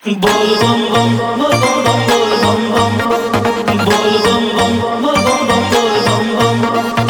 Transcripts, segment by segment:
Bol bom bom, bol bom bom, bol bom bom. Bol bom bom, bol bom bom, bol bom bom.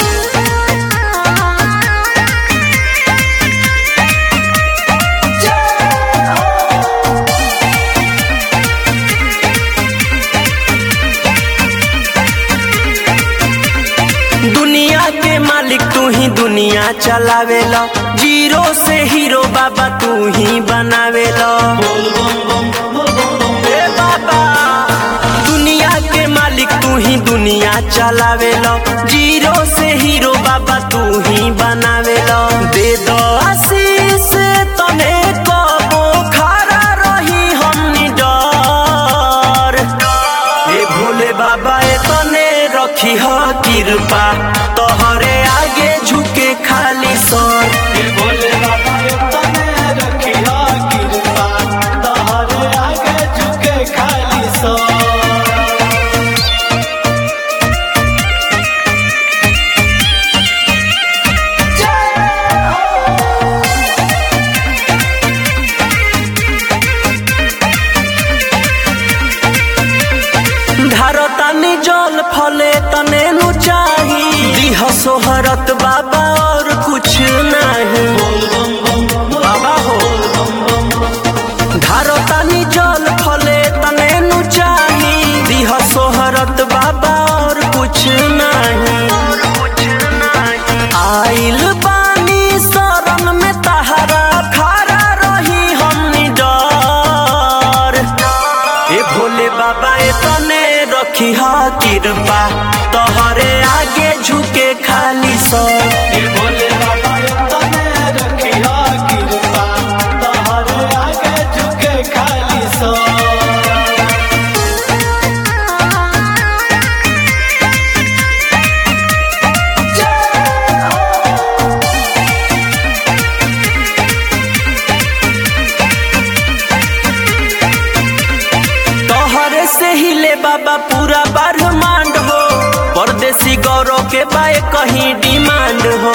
दुनिया के मालिक तू ही दुनिया चलावेला जीरो से हीरो बाबा तू ही बनावेला Bol bom bom, bol bom bom. ए बाबा दुनिया के मालिक तू ही दुनिया चलावेला जीरो से हीरो बाबा तू ही बनावेला दे दो आशीष तने कबो खड़ा रही हमनी डर ए भोले बाबा ए तने रखी ह कृपा तोहरे आगे झुके खाली सर ये भोले बाबा ये तने रखिया कृपा, तोहरे आगे झुके खाली सो धारतानी जल फले तने नु चाही दिह सोहरत बाबा और कुछ नहीं बाबा हो धारतानी जल फले तने नु चाही दिह सोहरत बाबा और कुछ नहीं आइल बानी शरण में तहरा खड़ा रही हमनी डर ए भोले बाबा ए तने रखी हा कृपा तोहरे आगे झुके खाली सर ये भोले बाबा ये तने रखिया कृपा, तोहरे आगे झुके खाली सो तोहरे से ही ले बाबा पूरा ब्रह्मांड हो परदेसी गौरव के बाए कहीं डिमांड हो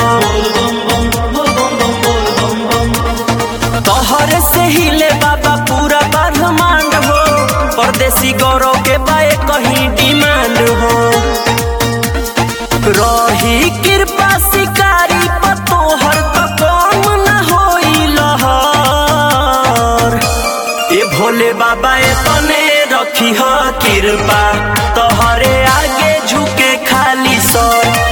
तोहरे से ही ले बाबा पूरा ब्रह्मांड हो परदेसी गौरव के बाए कहीं डिमांड हो रही कृपा शिकारी पतोहर तो कम न होई लहर ए भोले बाबा ए तने रखी ह कृपा तोहरे आगे झुके खाली सर